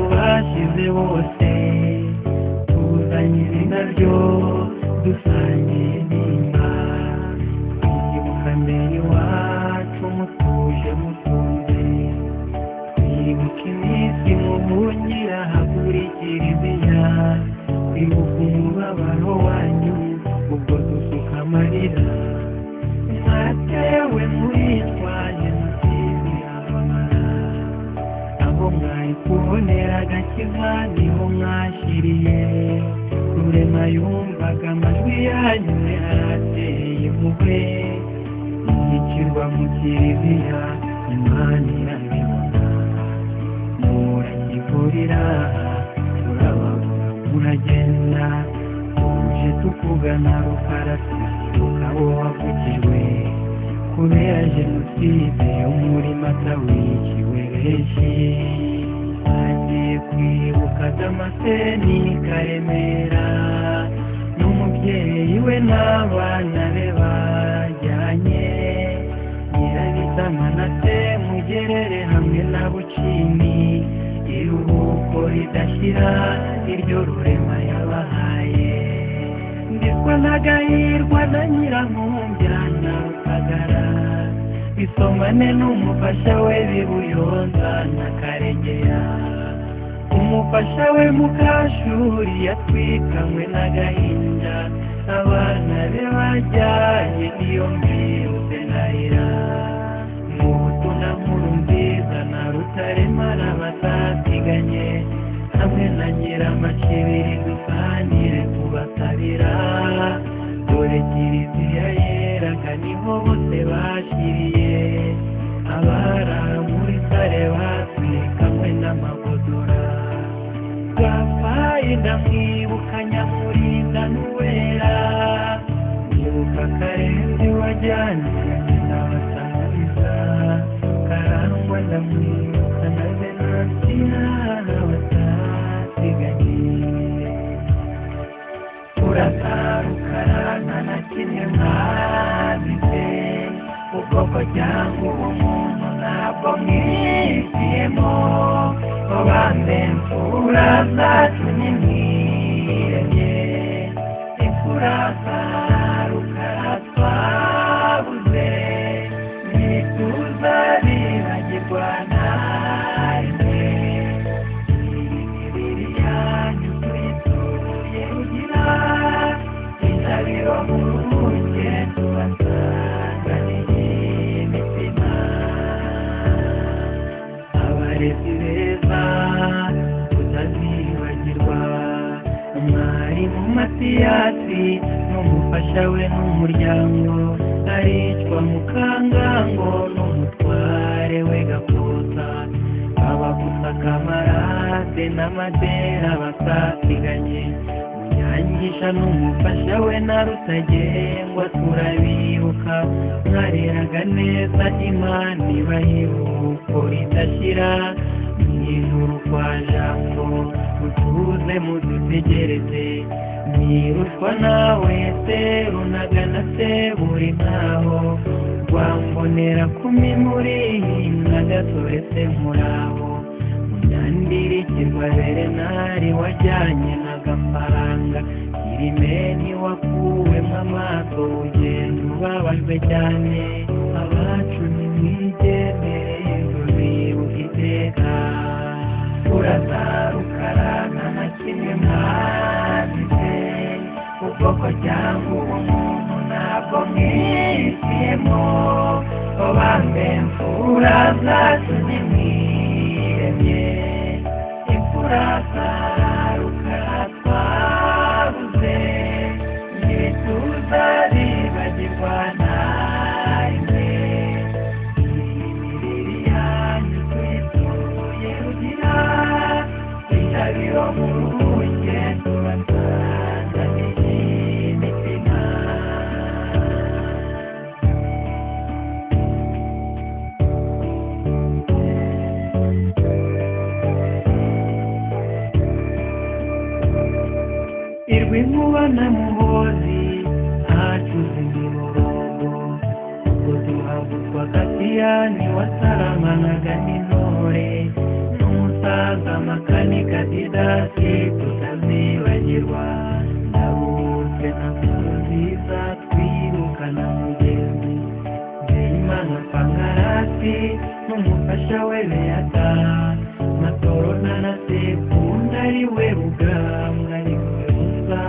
tugize bose tuzanye izina ryo dusangiye intimba twibuka mbere iwacu mutuje mutunze twibuka iminsi muhungira hakurikira izina twibuka umubabaro wanyu ubwo dusuka amarira mwatewe muritwaje mutizirabamara abo mwari kubonera agakiza niho mwashyiriye rurema yumvaga amajwi yanyu yarateye impuhwe yicirwa mu kiriziya imana irabibona murakivurira turababura muragenda tuje tukugana rukarasi ukaba wavugijwe kubera jenoside yo muri mata wiciwe benshi agiye kwibuka damaseni karemera n'umubyeyi we n'abana be bajyanye nyirabitama na se mugerere hamwe na bucimi iruhuko ridashyira iryo rurema yabahaye ndikwa n'agahirwa na nyirankumbya na rusagara bisomane n'umufasha we bibuyonza na karegera umufasha we mukashuri yatwikanywe n'agahinda abana be bajyanye niyo mbirutse narira mu buto na nkuru nziza na rutaremara batasiganye hamwe na nyiramacibiri dusangire tubatabira dore kiriziya yeraga niho bose bashyiriye abarara muri sare batwikamwe n'amagodora gafayi ndamwibuka nyamurinda n'uwera mwibuka karenzi wajyanye n'abasangiza karangwa ndamwibuka na venansiya batasigaye uratarukana na kimwe mwabize ubwoko cyangwa ubumuntu ntabwo mwihitiyemo obambe imfura zacu nimwiremye imfurasa rukara twabuze mwituza riragirwa narimwe abarezi beza tutazibagirwa umwarimu matiyasi n'umufasha we n'umuryango aricwa mukangango n'umutware we gakota abagusa kamarade n'amadera basasiganye munyangisha n'umufasha we na rutagengwa turabibuka mwareraga neza imana ibahiruko ridashyira mu ijuru kwa jambo mutuze mudutegereze mwirushwa nawe serunaga na seburi nkaho rwambonera kumi muri na gasore se murabo munyandirikirwa berenari wajyanye n'agafaranga kirimeni wakuwemo amaso ugenda ubabajwe cyane abacu nimwigendere tubibuka iteka urazarukarana na kimwe mwazize ubwoko cyangwa ubumuntu ntabwo mwihitiyemo obambe imfura zacu nimwiremye imfura zarukara twabuze ntibituza bibagirwa narimwe imibiri yanyu twituye rugira itabiro mu ruhuke tubasanganye imitima irwa inkuba na muhozi hacuze imiborogo ubwo duhagurwa katiyani wasaramanaga n'intore n'umusaza makanika dida tutake tutazibagirwa ndabutse na nkuru nziza twirukana mugenzi Imana Pangarasi n'umufasha we Beata Matorona na Sekunda ari we Rugambwa ari we Musa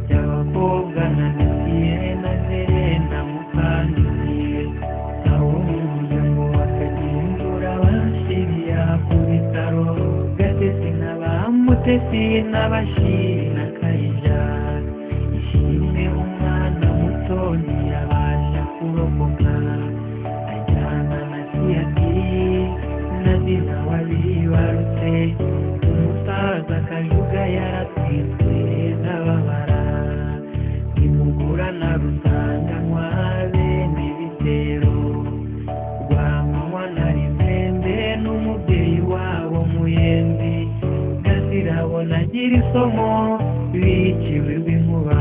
by'abakobwa na Mesiye na Serena Mukandiye aho mu muryango wa Kagimvura bashiriya ku bitaro Gatesi n'abamutesi n'abashiri na Kayijana ishimwe umwana muto ntiyabasha kurokoka ajyana na siyati na dina wabibarutse umusaza kajuga yaratwitswe n'ababara nimugura na rusanganywa bene bitero rwamanywa na rizembe n'umubyeyi wabo muyenzi gazirabona agira isomo biciwe rw'inkuba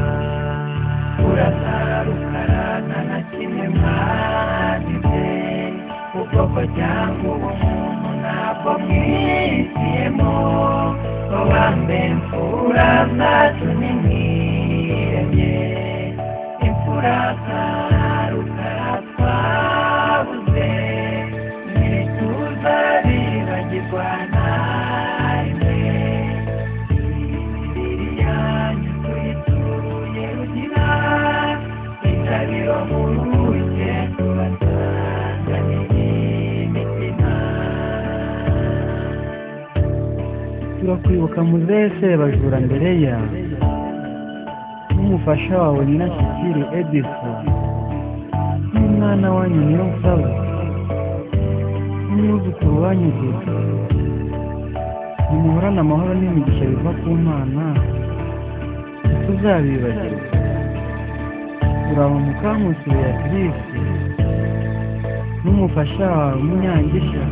urasara rukarana na kimwe mwagize ubwoko cyangwa ubumuntu ntabwo mwihitiyemo wambe mfura zacu nimwiremye imfura zaruka twabuze ntituza bibagirwa narimwe turakwibuka muzese bajura mbere ya n'umufasha wawe nyirashyikiri edisa n'umwana wanyu nyirasaba n'umwuzukuru wanyu gisa nimuhorane amahoro n'imigisha biva ku mana ntituzabibagirwa turaba mukamusi beatrice n'umufasha wawe munyangisha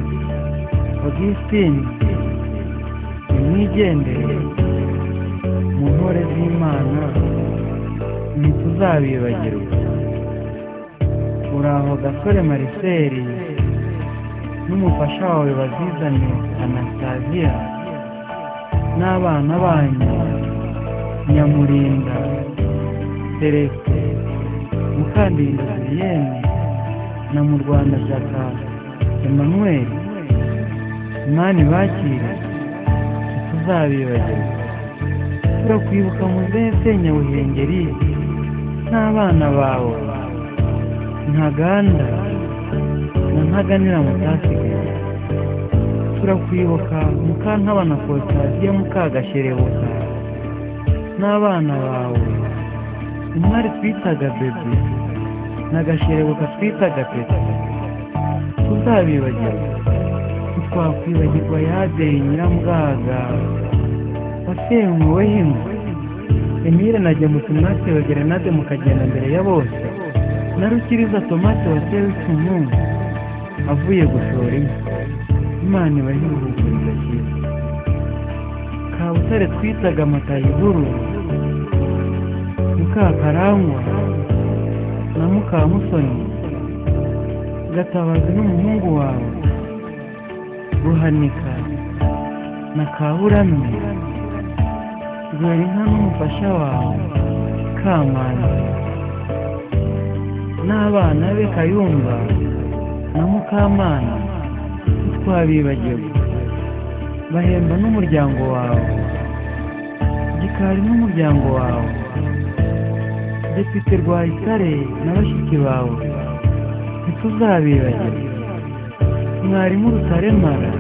augustine nimwigendere mu ntore z'imana ntituzabibagirwa uraho gasore mariseri n'umufasha wawe bazizane anastasia n'abana banyu nyamurinda celeste mukandinda julienne na mu rwanda shyaka emmanuel mani bakire ntituzabibagirwa turakwibuka muzese nyabuhengeri n'abana bawe ntaganda na ntaganira mutasigaye turakwibuka mukantabana kotasiyo mukagasherebuka n'abana bawe umwari twitaga bebe na gasherebuka twitaga peta tuzabibagirwa ntitwakwibagirwa yadeye nyiramwaga wasemuwe himwe emile na gemusimasi bagerenade mukagenda mbere ya bose na rukiriza tomate watewe icumu avuye gushora inka imana iba yiruhuguriza cyiza kabutare twitaga matayiguru mukakarangwa na mukamusoni gatabazi n'umuhungu wawe ruhanika na kaburamye rwera inka n'umufasha wawe kamanzi n'abana be kayumba na mukamana ntitwabibagirwa bahemba n'umuryango wawe gikari n'umuryango wawe depite rwayitare na bashiki bawe ntituzabibagirwa mwarimu rutaremara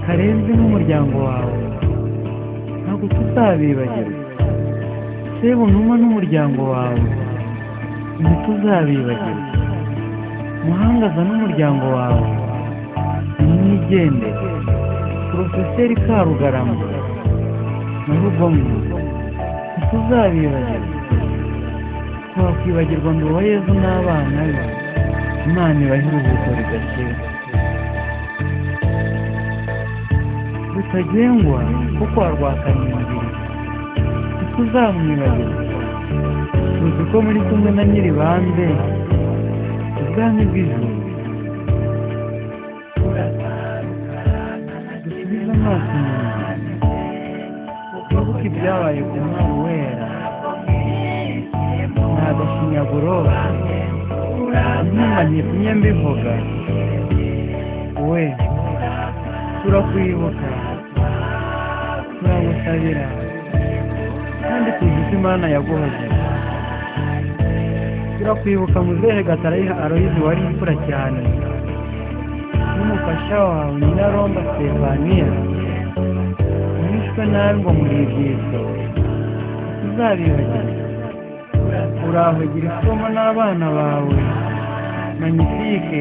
karenze n'umuryango wawe ntabwo tuzabibagirwa sebunuma n'umuryango wawe ntituzabibagirwa muhangaza n'umuryango wawe nimwigendere porofeseri karugarama na rugomwa ntituzabibagirwa twakwibagirwa ngo yezu n'abana be imana ibahe iruhuko ridakira rutagengwa kuko warwakanye umubiri ntituzamwibagirwa tuzi ko muri kumwe na nyiribambe ubwami bw'ijuru dusubize amaso inyuma byabaye ku mwana wera ni agashinyaguro ntumanye kumwe mbivuga we turakwibuka turagusabira kandi tuzi ko imana yaguhoze turakwibuka muzehe gatarayiha aroyizi wari imfura cyane n'umufasha wawe nyiraromba stefaniya wishwe nabi ngo muri ibyiza uzabibagirwa urahagira isomo n'abana bawe magnifique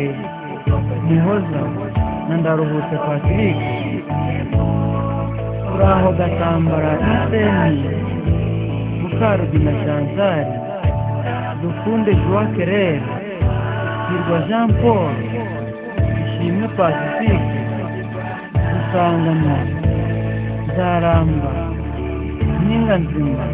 muhoza na ndaruhutse patrick uraho gatambara iseni mukarubina chantal dukunde joa kerere hirwa jean paul ishimwe pacifique dusanganywa nzaramba ninga nzima